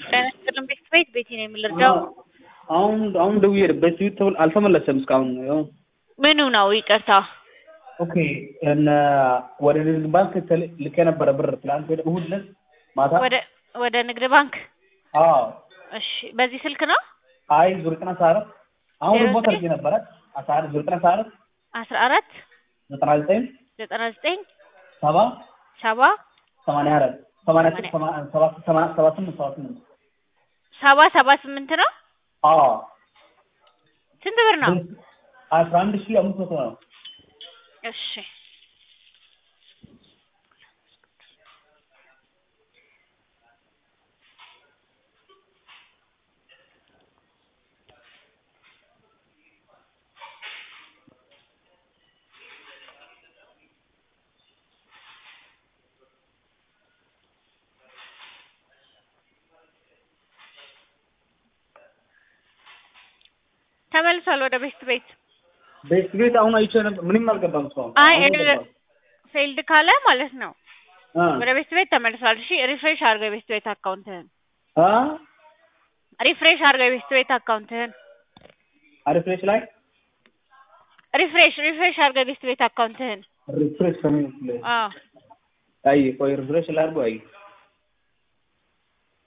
ጤና ይስጥልን ቤት ቤት ቤቴ ነው የምልርዳው አሁን አሁን ደውዬ በስዊት ተብል አልተመለሰም እስካሁን ያው ምኑ ነው ይቅርታ ኦኬ እነ ወደ ንግድ ባንክ ተል- ልኬ ነበረ ብር ትላንት ወደ እሑድ ዕለት ማታ ወደ ወደ ንግድ ባንክ አዎ እሺ በዚህ ስልክ ነው አይ ዙር ዘጠና አስራ አራት አሁን ዜሮ ሪፖርት ዘጠኝ አድርጌ ነበረ አስራ አራት ዙር ዘጠና አስራ አራት አስራ አራት ዘጠና ዘጠኝ ዘጠና ዘጠኝ ሰባ ሰባ ሰማንያ አራት ሰማንያ ሰማንያ- ሰማ- ሰባ ሰማ- ሰባ ስምንት ሰባ ስምንት ሰባ ሰባ ስምንት ነው አዎ ስንት ብር ነው አስራ አንድ ሺህ አምስት መቶ ነው እሺ ተመልሷል ወደ ቤት ቤት ቤት ቤት አሁን አይቼ ነበር ምንም አልገባም እስካሁን አይ አሁን ገባ። ፌልድ ካለ ማለት ነው አ ወደ ቤት ቤት ተመልሷል እሺ ሪፍሬሽ አድርገው የቤት ቤት አካውንትህን አ ሪፍሬሽ አድርገው የቤት ቤት አካውንትህን ሪፍሬሽ ላይ ሪፍሬሽ ሪፍሬሽ አድርገው የቤት ቤት አካውንትህን ሪፍሬሽ ከምን አዎ አይ ቆይ ሪፍሬሽ ላድርገው አይ